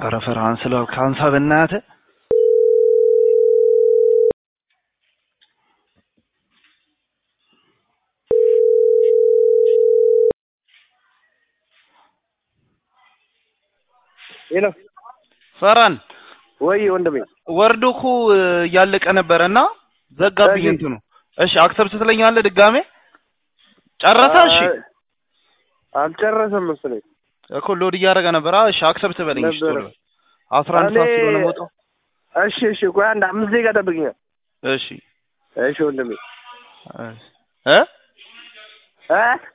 ኧረ ፈርሃን ስለው ካንሳ በእናትህ ሄሎ ፈርሃን ወይ ወንድሜ ወርዶ እኮ እያለቀ ነበረ እና ዘጋብኝ እሺ። እንትኑ። እሺ አክሰብት ትለኛለህ ድጋሜ ጨረሰ? እሺ አልጨረሰም መሰለኝ። እኮ ሎድ እያደረገ ነበር። እሺ አክሰብት በለኝ። እሺ ነበረ። ቶሎ በል። አስራ አንድ ሰዓት እኔ- ስለሆነ ቦታው። እሺ እሺ፣ ቆይ አንድ አምስት ደቂቃ ጠብቅኛል። እሺ እሺ ወንድሜ እ እ